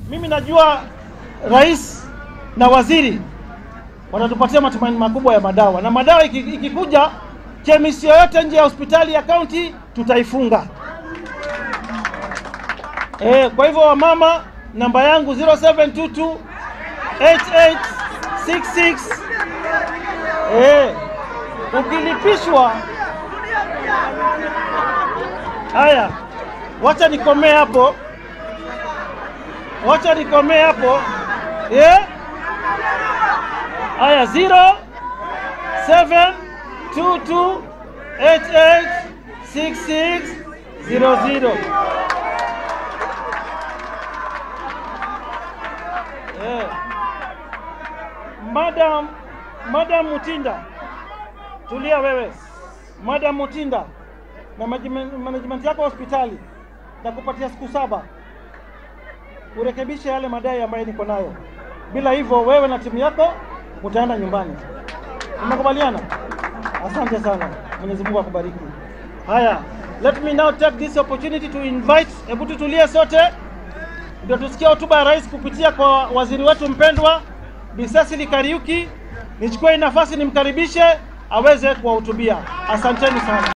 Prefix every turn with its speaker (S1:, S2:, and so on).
S1: mimi najua rais na waziri watatupatia matumaini makubwa ya madawa, na madawa iki- ikikuja, chemist yoyote nje ya hospitali ya kaunti tutaifunga. Eh, kwa hivyo wamama, namba yangu 0722 8866 eh, ukilipishwa haya, wacha nikomee hapo, wacha nikomee hapo eh? Haya, 0 7 2 2 8 8 6 6 0 0 Eh. Madam, Madam Mutinda, tulia wewe. Madam Mutinda na management management yako hospitali na kupatia siku saba urekebishe yale madai ambayo niko nayo. Bila hivyo wewe na timu yako mtaenda nyumbani. Tumekubaliana? Asante sana. Mwenyezi Mungu akubariki. Haya, let me now take this opportunity to invite, hebu tutulie sote ndio tusikie hotuba ya rais kupitia kwa waziri wetu mpendwa Bi Cecily Kariuki. Nichukue hii nafasi nimkaribishe aweze kuwahutubia. Asanteni sana.